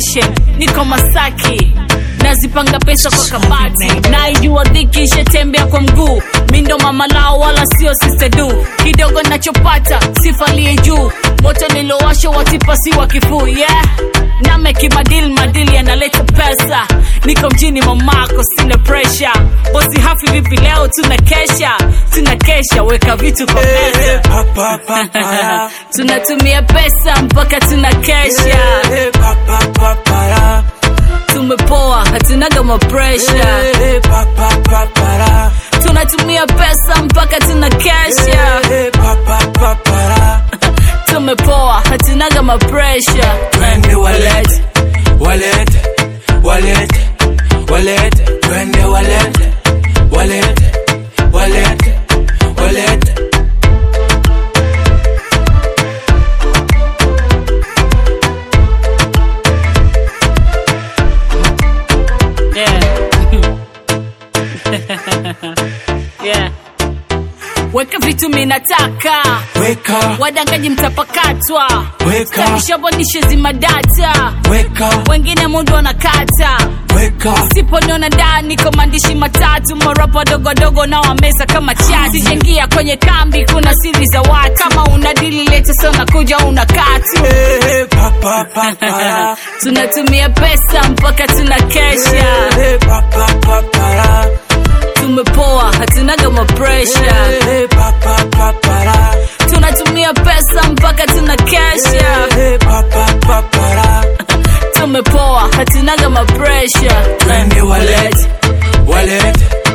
location niko masaki nazipanga pesa kwa kabati naijua dhiki ishetembea kwa mguu mindo mama lao wala sio sistedu kidogo nachopata sifalie juu moto nilowasha watipasi wa kifuu yeah nameki madili madili yanaleta pesa niko mjini mamako sina presha bosi hafi vipi leo tuna kesha tuna kesha weka vitu kwa meza pa, pa, pa, para. tunatumia pesa mpaka tuna kesha Eh, pa, pa, pa, para. tumepoa hatunaga mapresha Eh, pa, pa, pa, para. tunatumia pesa mpaka tuna kesha Eh, pa, pa, pa, para. tumepoa hatunaga mapresha Twende walete, walete, walete, walete, twende walete, walete, walete, walete. yeah. yeah. weka vitu minataka Weka, wadangaji mtapakatwa weka, takishabondishe zima data weka, wengine mundu wanakata weka. siponiona ndani kwa maandishi matatu marapa dogodogo na wameza kama chati sijaingia kwenye kambi kuna siri za watu kama una dili leta sana kuja una katu Eh, pa, pa, pa, para. tunatumia pesa mpaka tuna kesha Eh, pa, pa, pa, para. tumepoa hatunaga mapresha Eh, pa, pa, pa, para. tunatumia pesa mpaka tuna kesha Eh, pa, pa, pa, para. tumepoa hatunaga mapresha Twende walete, walete,